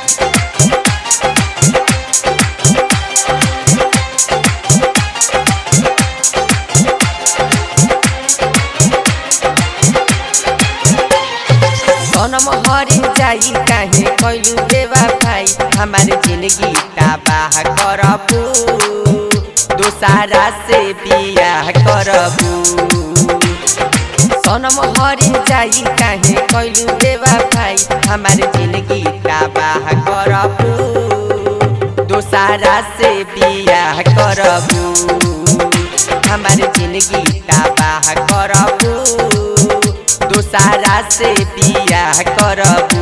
सनम हरी जाई काहे कैलू देवा भाई हमारे जिंदगी तबाह करबू दोसारा से बियाह करबू सनम हरी जाई काहे कैलू देवा भाई हमारे जिंदगी तबाह करबू दोसारा से बियाह करबू हमारे जिंदगी तबाह करबू दोसारा से बियाह करबू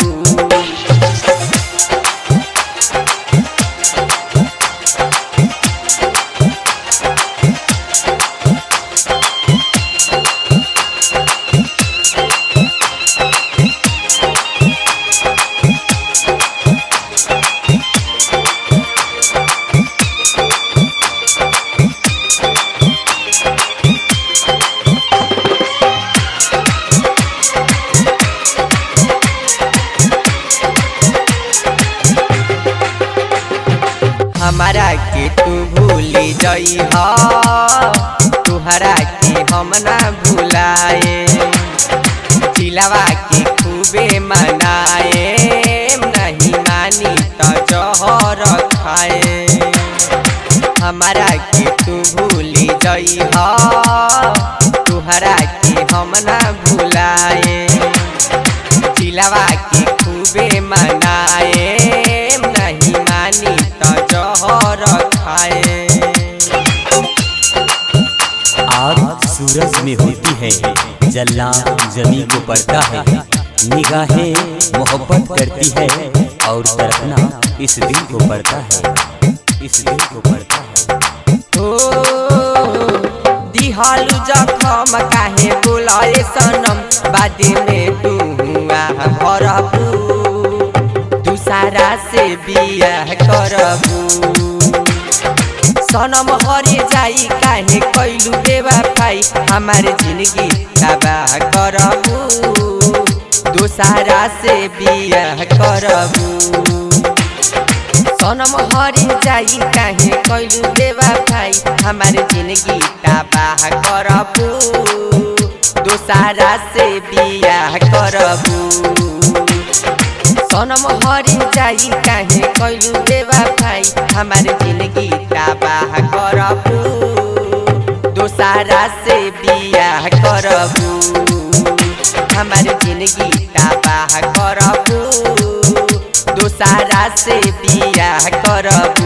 हमारा के तू भूल जई तुहरा के हम ना भुलाए चिलावा के खूबे मनाए नहीं मानी तो जहर खाए हमारा के तू भूल जई तुहरा के हम ना भुलाए चिलावा के खूबे मनाए नहीं मानी तो जहर खाए आग सूरज में होती है जलना जमी को पड़ता है निगाहें मोहब्बत करती है और तड़पना इस दिल को पड़ता है इस दिल को पड़ता है ओ दिहालू जखम काहे बोलाए सनम बाद में तू हुआ भरबू दूसरा से बियाह करबू सनम हरे जाई काहे कैलू देवा भाई हमारे जिंदगी तबाह करबू दोसारा से बियाह करबू सनम हरे जाई काहे कैलू देवा भाई हमारे जिंदगी तबाह करबू दोसारा से बियाह करबू सनम हरी जाई काहे कैलू देवा भाई हमारे जिंदगी तबाह करबू दोसारा से बियाह करबू हमारे जिंदगी तबाह करबू दोसारा से बियाह करबू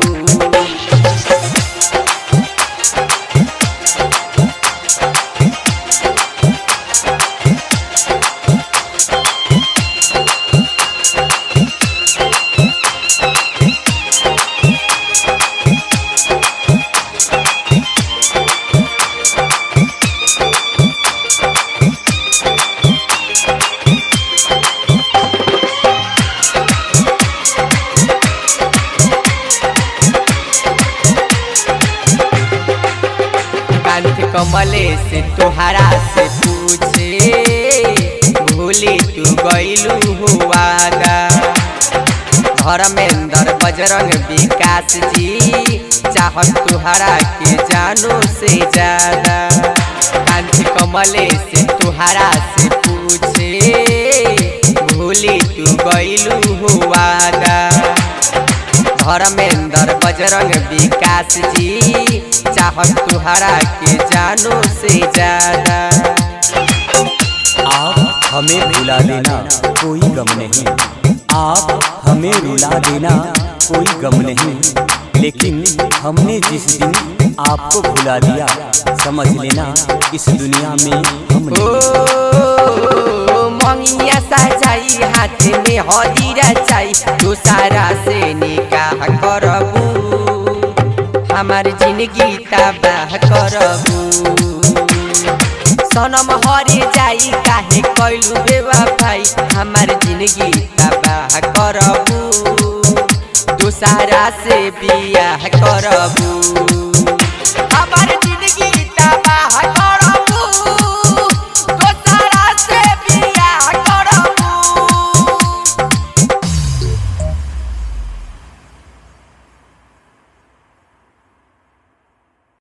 कांत कमले से तुहरा से पूछे भूली तू गईलू हुआदा धर्मेंद्र बजरंग विकास जी चाहत तुहरा के जानो से ज्यादा कांत कमले से तुहरा से पूछे भूली तू गईलू हुआदा धर्मेंद्र बजरंग विकास जी चाहत तुहरा के जानो से ज्यादा आप हमें भुला देना कोई गम नहीं आप हमें रुला देना कोई गम नहीं लेकिन हमने जिस दिन आपको भुला दिया समझ लेना इस दुनिया में हम ओ नहीं मंगिया सजाई हाथ में हदीरा चाई दूसरा से निकाह करबू हमार जिंदगी तबाह करबू सनम हरे जाई काहे कैलू बेवा भाई हमार जिंदगी तबाह करबू दूसरा से बियाह करबू